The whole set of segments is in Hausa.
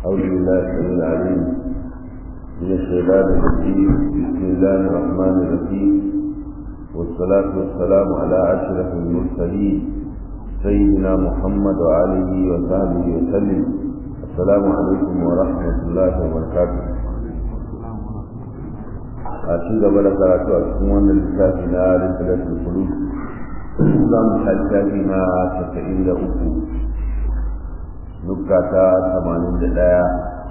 أعوذ بالله السميع العليم من الشيطان الرجيم بسم الله الرحمن الرحيم والصلاة والسلام على أشرف المرسلين سيدنا محمد وآله وصحبه وسلم السلام عليكم ورحمة الله وبركاته a ci gaba da karatu a cikin wannan littafi na rikilatul kulub za mu littafi na casa'in da uku nukka ta tamanin da ɗaya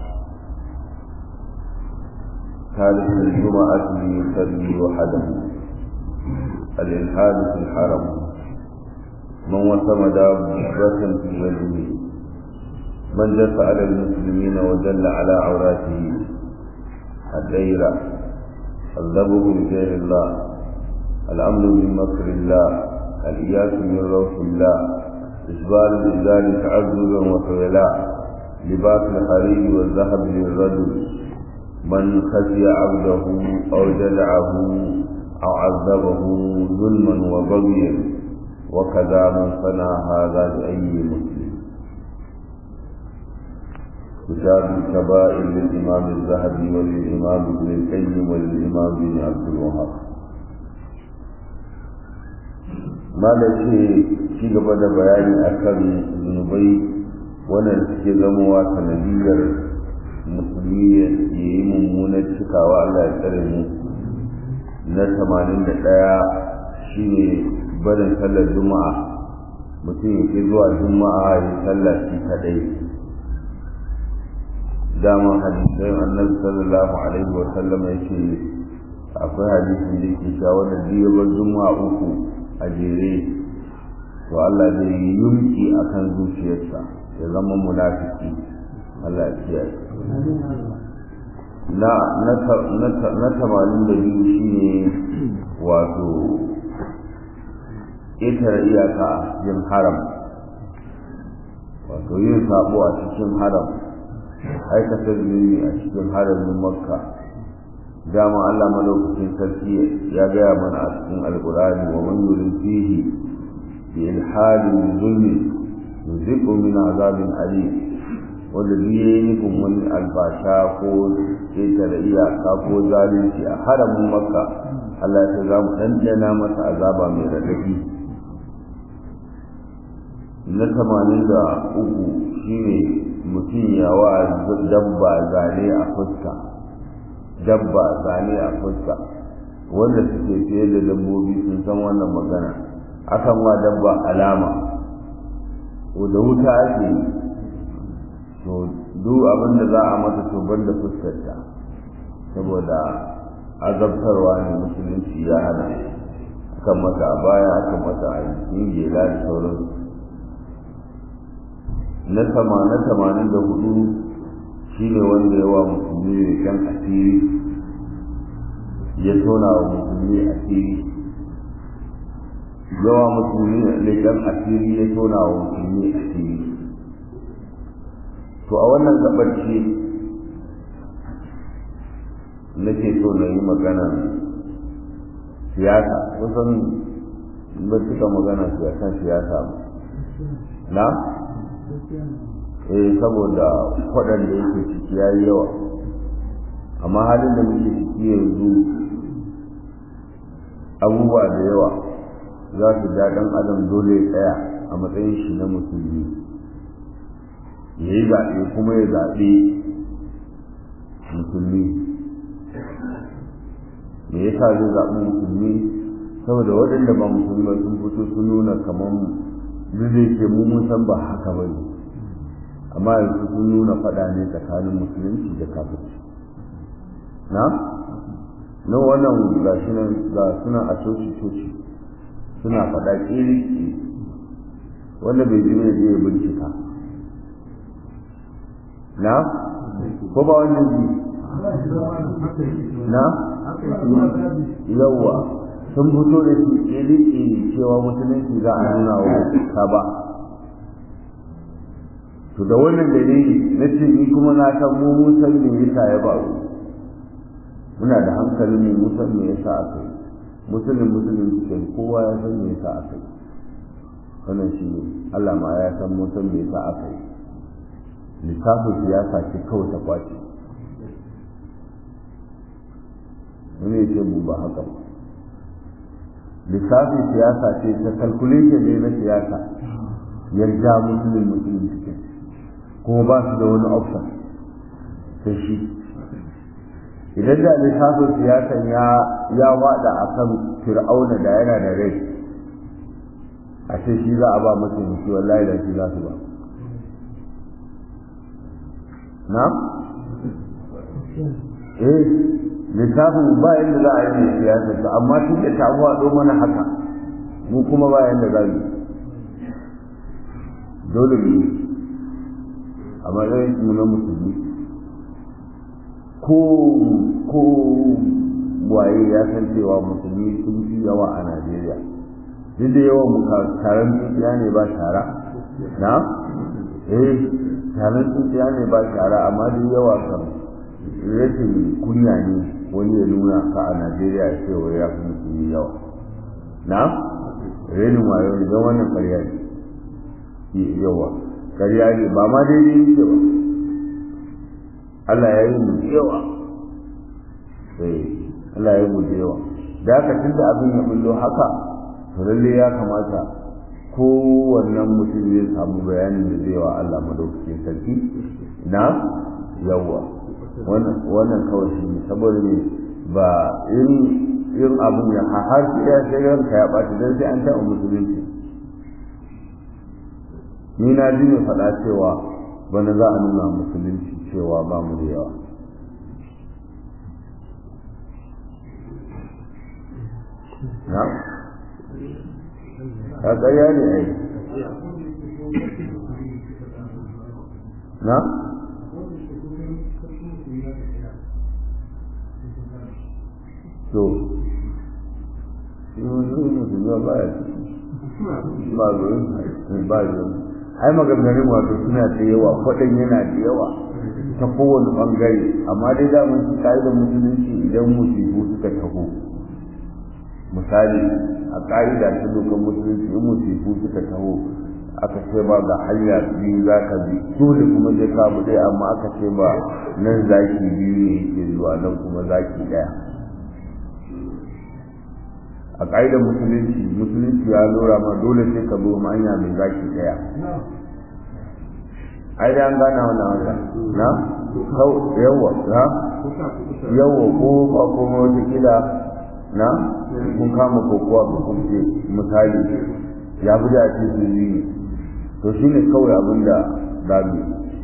تاريخ الجمعة يصلي وحده الإلحاد في الحرم من وسم دابة في وجهه من جس على المسلمين وجل على عوراته الديرة الذبه لغير الله الأمن من مكر الله الإياس من روح الله إسبال الإزار تعذبا وخيلاء لباس الحرير والذهب للرجل من خشي عبده أو جدعه أو عذبه ظلما وبغيا وكذا من صنع هذا لأي مسلم كتاب الكبائر للإمام الذهبي وللإمام ابن القيم وللإمام بن عبد الوهاب ما شيء ci gaba da bayani akan zunubai wannan suke zamowa sanadiyar musulmi ya yi mummunar cikawa Allah ya tsare mu na tamanin da ɗaya shine barin sallar juma'a mutum ya ke zuwa juma'a ya sallah shi kadai dama hadisai annabi sallallahu alaihi wa sallam ya ce akwai hadisin da yake cewa wanda biyu bar juma'a uku a jere to Allah zai yi yumki akan zuciyarsa ya zama munafiki Allah ya kiyaye na na tamanin da biyu shine wato ƙetare iyaka a cikin haram wato yin sabo a cikin haram aikata zunubi a cikin haramin makka dama Allah madaukakin sarki ya gaya mana a cikin alkurani wa man yurid fihi bi ilhadin zulmi yuziqu min azabin alim wanda duk ya yi nufin wani albasha ko ƙetare iyaka ko zalunci a haramin makka Allah ya za mu ɗanɗana masa azaba mai raɗaɗi na tamanin da uku shine mutum ya wa dabba zane a fuska dabba zane a fuska wanda suke fiye da dabbobi sun san wannan magana akan wa dabba alama da wuta ake yi to duk abin da za a mata to da fuskarta saboda azabtarwa ne musulunci ya hana akan mata a baya akan mata a yin gela da sauran na sama na tamanin da hudu shine wanda yawa musulmi ne kan asiri ya tona wa musulmi asiri yawa musulmi ne kan asiri ya tona wa musulmi asiri to a wannan gabar ce nake so na yi magana siyasa kusan ba cika magana siyasan siyasa ba na eh saboda kwaɗan da yake ciki ya yi yawa amma halin da muke ciki yanzu abubuwa da yawa za su ja ɗan adam dole ya tsaya a matsayin shi na musulmi ya yi zaɓe kuma ya zaɓe musulmi me yasa zai zaɓi musulmi saboda waɗanda ba musulmi ba sun fito sun nuna kamar zai ce mu mun san ba haka ba ne amma yanzu sun nuna faɗa ne tsakanin musulunci da kafirci na na wannan ga shi nan ga suna a coci coci suna faɗa ƙiri wanda bai ji ne zai bincika na ko ba wannan ji na yawa sun fito da su ƙiri cewa musulunci za a nuna wa ta ba to da wannan dalili na ce ni kuma na san mu mun san me yasa ya ba muna da hankalin mu mun san me yasa aka yi musulun musulun cikin kowa ya san me yasa aka yi wannan shi ne Allah ma ya san mun san me yasa aka yi lissafin siyasa ce kawai ta kwace wani ya ce mu ba haka ba lissafin siyasa ce ta calculation ne na siyasa yarda musulun musulun cikin kuma ba su da wani option sai shi idan da lissafin siyasan ya ya wada a kan fir'auna da yana da rai a ce shi za a ba mataimaki wallahi da shi za su ba na? eh littafin ba yadda za a yi mai siyasar ta amma tun da ta faɗo mana haka mu kuma ba yadda za mu dole mu a matsayin mu na musulmi ko ko waye ya san cewa musulmi sun fi yawa a najeriya duk da yawan mu taron tsintsiya ne ba shara na eh taron tsintsiya ne ba shara amma duk yawa kan rashin kunya ne wani ya nuna ka a najeriya ya ce wa ya fi musulmi yawa na renin wayo ne don wannan karya ne yawa karya ne ba ma daidai yake ba Allah ya yi mu yawa eh Allah ya yi mu yawa da haka tunda abin ya bullo haka to lalle ya kamata kowannen mutum zai samu bayanin da zai wa Allah madaukakin sarki na yawa wannan kawai shi ne saboda ne ba in in abin ya har sai ya sai ranka ya ɓaci dan sai an taɓa musulunci ni na ji mai faɗa cewa bana za a nuna musulunci cewa ba mu da yawa na? a ƙarya ne ai na? to musulmi ba ya ba zuwa ba zuwa ai maganganun wato suna da yawa kwaɗan yana da yawa ta kowane ɓangare amma dai da mun ƙa'idar musulunci idan musibu suka taho misali a ƙa'ida ta dokar musulunci in musibu suka taho aka ce ba ga hanya biyu za ka bi dole kuma zai kamu ɗaya amma aka ce ba nan zaki biyu ne yake zuwa nan kuma zaki ɗaya a ƙa'idar musulunci musulunci ya lura ma dole sai ka zo hanya mai zaki ɗaya ai da an gana wannan wata na kau yawa na yawa ko ba ko wata kila na kun kama kokowa ba kun ce misali ya fi da ce su yi to shine kawai abin da za mu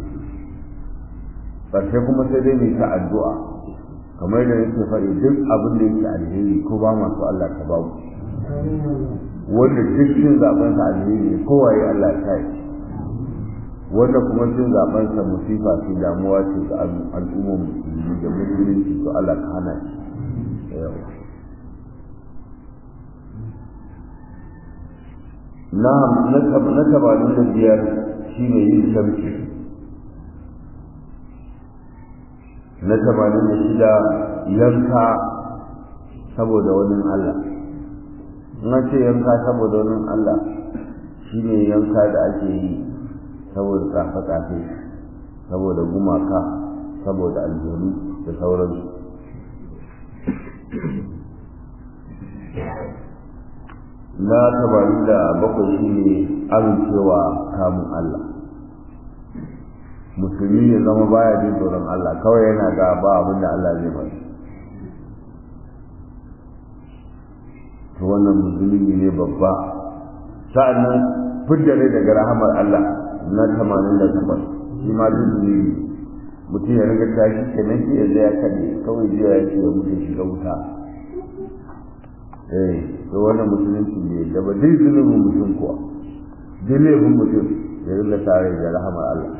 ƙarshe kuma sai dai mai ta addu'a kamar yadda yake faɗi duk abin da yake alheri ko ba masu Allah ta ba wanda duk cin zaben sa alheri ne kowa ya Allah ta yi wanda kuma cin zaben sa musifa ce damuwa ce ga al'ummar musulmi da musulunci to Allah ka hana shi na na tabanin da biyar shine yin shamsi na tamanin da shida yanka saboda wani Allah na ce yanka saboda wani Allah shi ne yanka da ake yi saboda tsafe-tsafe saboda gumaka saboda aljanu da sauransu na tamanin da bakwai shi ne amincewa kamun Allah musulmi ya zama baya jin tsoron Allah kawai yana ga ba abin da Allah zai bari to wannan musulmi ne babba sa'annan fidda rai daga rahamar Allah na tamanin da takwas shi ma zunubi mutum ya riga tashi kenan shi ya zai kaɗe kawai jiya ya ce ya mutu shiga wuta eh to wannan musulunci ne da ba duk zunubin mutum kuwa duk laifin mutum ya riga tare da rahamar Allah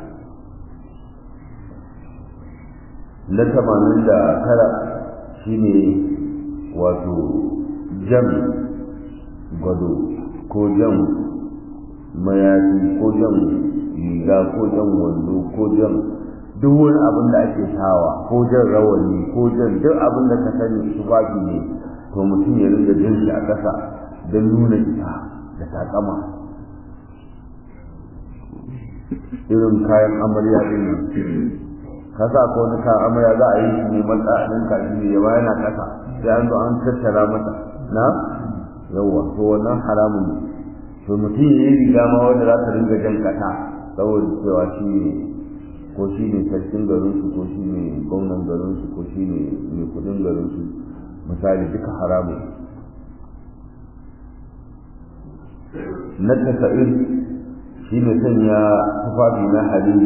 na tamanin da tara shine wato jan gwado ko jan mayafi ko jan riga ko jan wando ko jan duk wani abin da ake sawa ko jan rawani ko jan duk abin da ka sani tufafi ne to mutum ya ringa jin shi a ƙasa don nuna ita da takama irin kayan amarya din nan ka sa ko wani kayan amarya za a yi shi ne matsa a ɗinka shi ne yawa yana ƙasa sai an zo an tattara mata na yawwa to wannan haramun ne to mutum ya yi riga ma wanda za ta ringa jan ƙasa saboda cewa shi ne ko shi ne sarkin garinsu ko shi ne gwamnan garinsu ko shi ne mai kudin garinsu misali duka haramun na tasa'ir shi ne sanya tufafi na hariri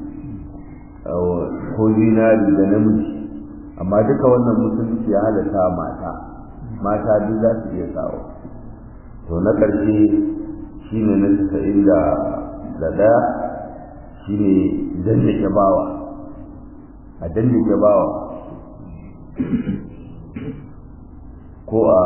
ko zinari da namiji amma duka wannan musulunci ya halatta mata mata duk za su iya sawa to na ƙarshe shi ne na tasa'in da ɗaya shi ne dandake bawa a dandake bawa ko a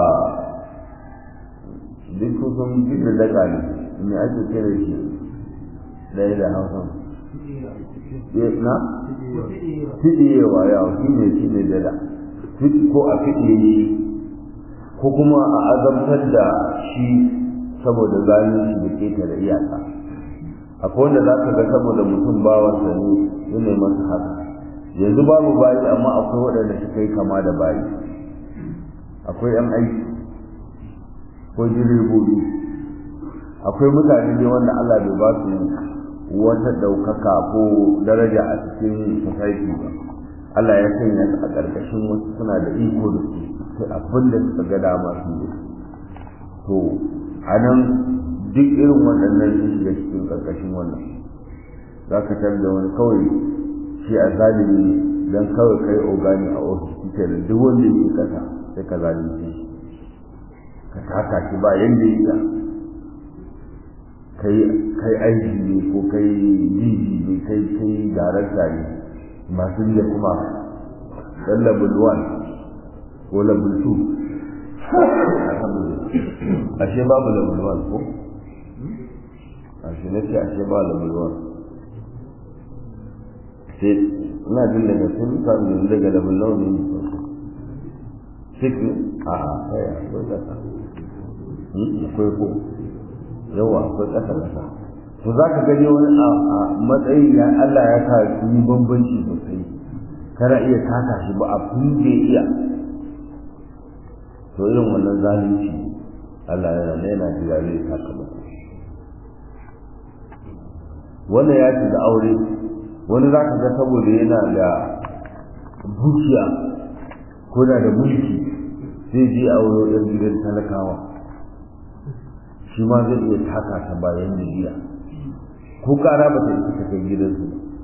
duk kusan duk da daga ne me ake kira shi ɗaya da hausa na fiɗiyewa yawa shi ne shi ne dada ko a fiɗiye ko kuma a azabtar da shi saboda zalunci da ƙetare iyaka akwai wanda za ka ga saboda mutum bawansa ne yana masa haka yanzu babu bayi amma akwai waɗanda suka yi kama da bayi akwai yan aiki ko direbobi akwai mutane ne wanda Allah bai ba su wata ɗaukaka ko daraja a cikin society ba Allah ya sanya su a ƙarƙashin wasu suna da iko da su sai abin da suka ga dama su yi to a nan duk irin waɗannan sun shiga cikin ƙarƙashin wannan za ka tar da wani kawai shi a zalimi don kawai kai ogani a ofis kike da duk wanda yake kasa sai ka zalunci shi ka taka shi ba yanda ya kai kai aiki ne ko kai jiji ne kai kai darakta ne masu da kuma dan level 1 ko level 2 ashe babu level 1 ko ashe ne ce ashe ba level 1 sai ina jin daga sun kan yanzu daga level 1 ne six ne a kai akwai kasa akwai ko yawa akwai kasa kasa to za ka gani wani a matsayin ya Allah ya sa su yi bambanci sosai kana iya taka shi ba a da iya to irin wannan zalunci Allah yana ne yana jira zai taka ba wannan ya ci da aure wani za ka ga saboda yana da dukiya ko na da mulki zai je aure ɗan gidan talakawa shi ma zai iya taka ta bayan jiya ko kara ba ta isa kai gidansu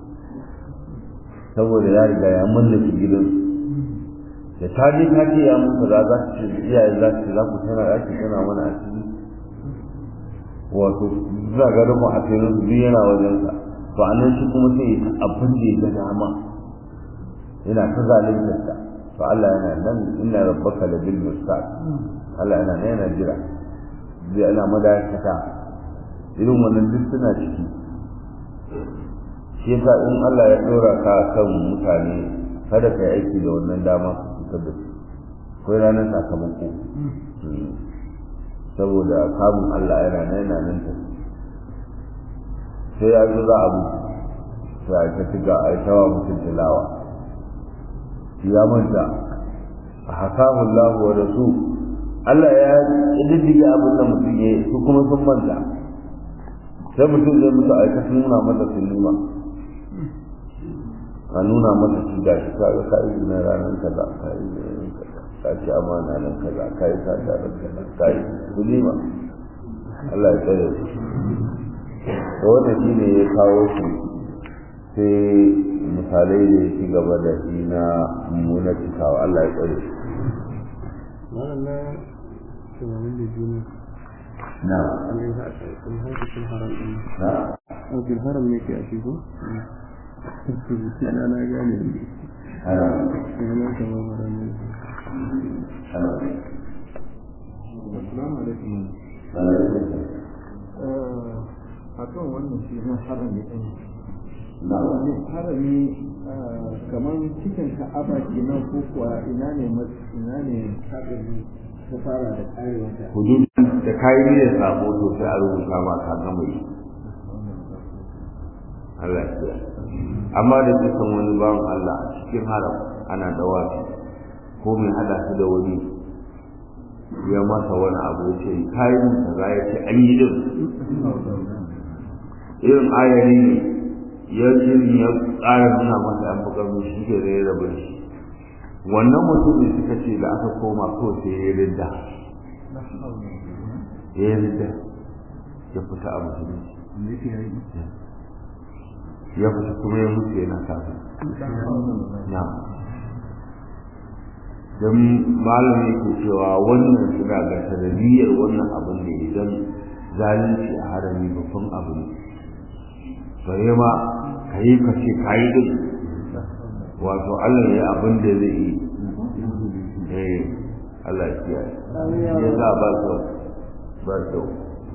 saboda ya riga ya mallake gidansu da ta je ta ce ya mutu za za su ce iyaye za su ce za ku tana ɗaki tana mana a ciki wato za ga rufin a cikin su biyu yana wajensa to a nan shi kuma sai ya abin da ya ga dama yana ta zaluntarsa to Allah yana nan inna rabbaka la bil mustaq Allah yana nan yana jira zai ana madakata irin wannan duk suna ciki shi yasa in Allah ya dora ka kan mutane kada ka yi aiki da wannan dama ka fitar da su akwai ranar sakamako saboda kamun Allah yana nan yana nan ta sai ya zo za a mutu sai a ta tiga a yi tawa mutum tilawa ya manta a hakamu Allah wa rasu Allah ya diddiga abin da mutum ya yi su kuma sun manta sai mutum zai mutu a ta nuna masa sinima a nuna masa shi ga shi ka ka yi na ranar kaza ka yi na ranar kaza ka ci amana nan kaza ka yi sata nan kaza ka yi sinima Allah ya tsare su da wannan shi ne ya kawo shi sai misalai da ya ci gaba da shi na mummuna cikawa Allah ya tsare shi na tunanin da juna na an yi hadisin haram ɗin na a bil haram ne ke a shi ko yana na gane ne ana yana kamar haram ne ana assalamu alaikum a kan wannan shi na harami ɗin na harami kamar cikin ka'aba kenan ko kuwa ina ne ina ne harami ta fara da karewanta hudud da kayi niyyar sabo to sai a rubuta ma ka gama yi Allah ya amma da kisan wani bawan Allah a cikin haram ana dawafi ko mai hada su da wani ya masa wani abu ya ce kayan kaza ya ce an yi din irin ayari ne ya irin ya tsara nuna masa an buƙar mu shi ke zai rabu shi wannan mutumin suka ce da aka koma ko sai ya rinda ya rinda ya fita a musulunci ya fita kuma ya mutu yana kafin na don malam yake cewa wannan suna ga sanadiyar wannan abin ne idan zalunci a harami babban abu ne bare ma ka yi ka ce ka yi din wato Allah ya abin da zai yi eh Allah ya kiyaye ya sa ba kyau ba kyau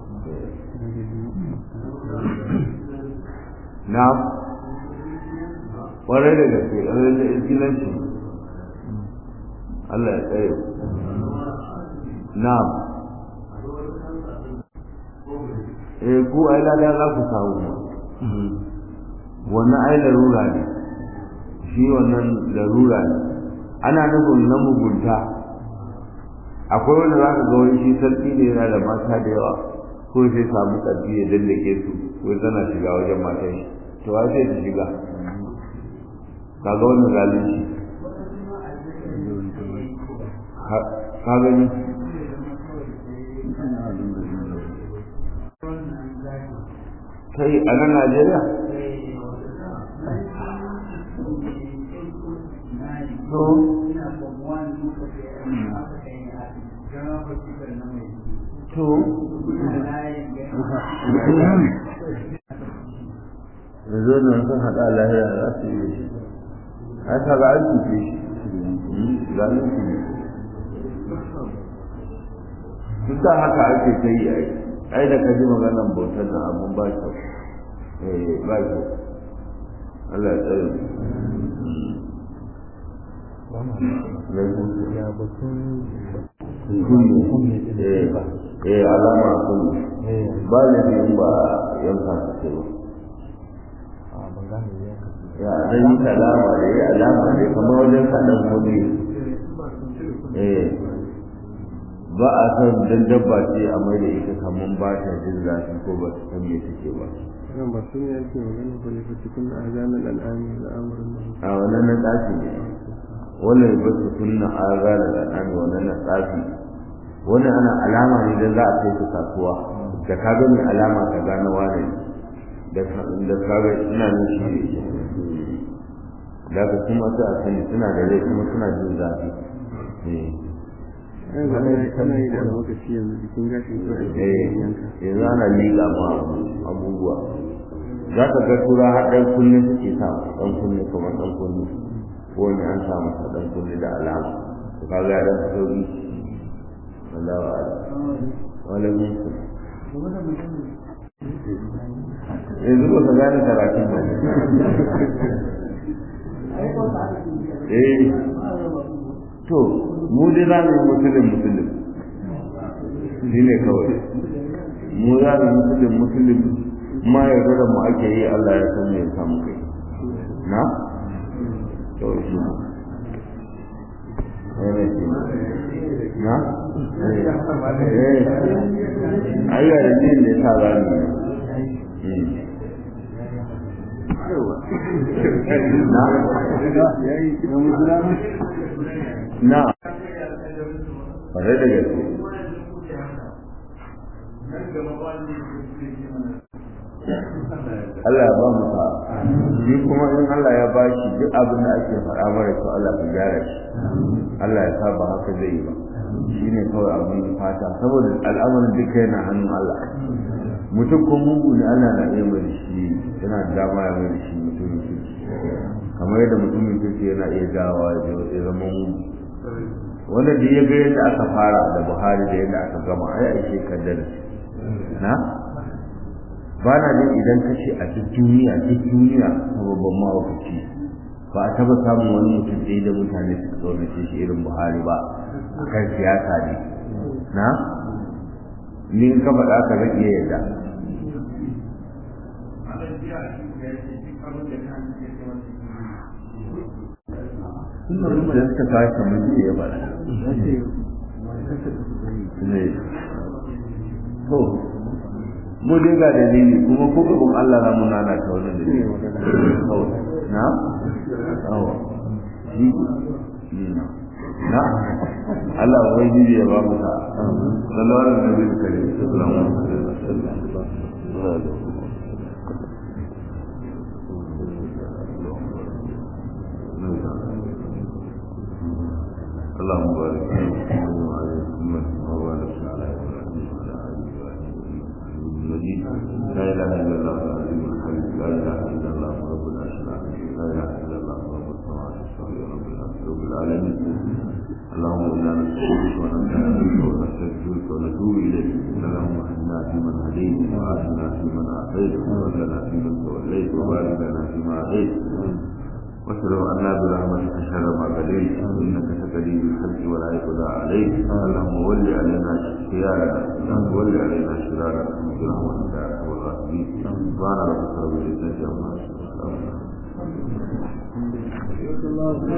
na kwarai da gaske ƙarar da izgilanci Allah ya tsaye na eh ku ai lada za ku samu wannan ai larura ne shi wannan larura ne ana nufin na mugunta akwai wanda za ka ga wani shi sarki ne yana da mata da yawa ko sai samu ƙarfi ya dallake su ko tana shiga wajen matan shi to wa sai ta shiga kaga wannan zalunci ka gani kai a nan Najeriya to to yanzu nan sun haɗa lahiya za su yi shi haka ga an cuce shi zalunci ne duk da haka ake ta yi ai ai da ka ji maganan bautar nan abun ba kyau eh ba kyau Allah ya tsare ya batun kunne eh eh alama kunne ba ne in ba yanka ta ce ba a ban gane ya ya dan yi alama da ya alama ne kamar wajen kaɗan hudu eh ba a san dan dabba ce a mai da ita kamar ba ta jin zafi ko ba ta san me take ba nan ba sun yake magana ba ne fa cikin azanan al'ami da amurin da a wannan na tsafi ne wannan ba su sunna azana da an wannan na tsafi wannan ana alama ne dan za a kai su kasuwa da ka ga mai alama ka gane wane da da ka ga ina nan shi da ka kuma sai a sani suna da rai kuma suna jin zafi eh ana yi da lokaci yanzu jikin gashin ko eh yanzu ana liƙa ma abubuwa za ka ga tura har ɗan kunne suke sa ɗan kunne kamar ɗan kunne ko ne an sa masa ɗan kunne da alama to ka ga ɗan sauri Allah wa ala wala min su yanzu ba ka gane karatun ba eh to mu dai za mu yi musulun musulun shi ne kawai mu za mu musulun musulun ma ya da mu ake yi Allah ya san me samu kai na to shi ne ne shi na eh ayya da jin da ta ba ni na na ƙwarai da gaske Allah ya ba mu sa shi kuma in Allah ya ba shi duk abin da ake faɗa mara kyau Allah ya gyara shi Allah ya sa ba haka zai yi ba shi ne kawai abin fata saboda al'amarin duka yana hannun Allah mutum ko mugu ne Allah na iya mai shi yana da dama ya mai shi mutumin kirki kamar yadda mutumin kirki yana iya dawa ya zama mugu wanda da ya ga yadda aka fara da Buhari da yadda aka gama ai aishe kaddara na ba na jin idan ka ce a duk duniya duk duniya ta babban mawakaci ba a taba samun wani mutum ɗaya da mutane suka tsaunace shi irin buhari ba a kan siyasa ne na ni in ka faɗa ka zan iya yadda da suka kawo kamar shi ya faɗa ne to mu dai ga dalili kuma ko gaban Allah na muna na ta wannan dalili na awa shi na Allah wai jiji ya ba mu ta sallallahu alaihi wa sallam sallallahu alaihi wa sallam اللهم بارك وعلى محمد وبارك على ابراهيم وعلى ال ابراهيم انك مجيد لا اله الا الله العظيم الحليم لا اله الا الله رب العرش العظيم لا اله الا الله رب السماوات السبع رب الارض رب العالمين اللهم انا نستغفرك ونستغفرك ونستغفرك ونتوب اليك اللهم اهدنا فيمن هديت وعافنا فيمن عافيت وتولنا فيمن توليت وبارك لنا فيما اعطيت واشهد ان لا برحمتك شر ما قضيت انك تقضي بالحج ولا يقضى عليك اللهم ول علينا خيارنا اللهم ول علينا شرارنا برحمتك يا ارحم الراحمين سبحان ربك رب العزه عما يصفون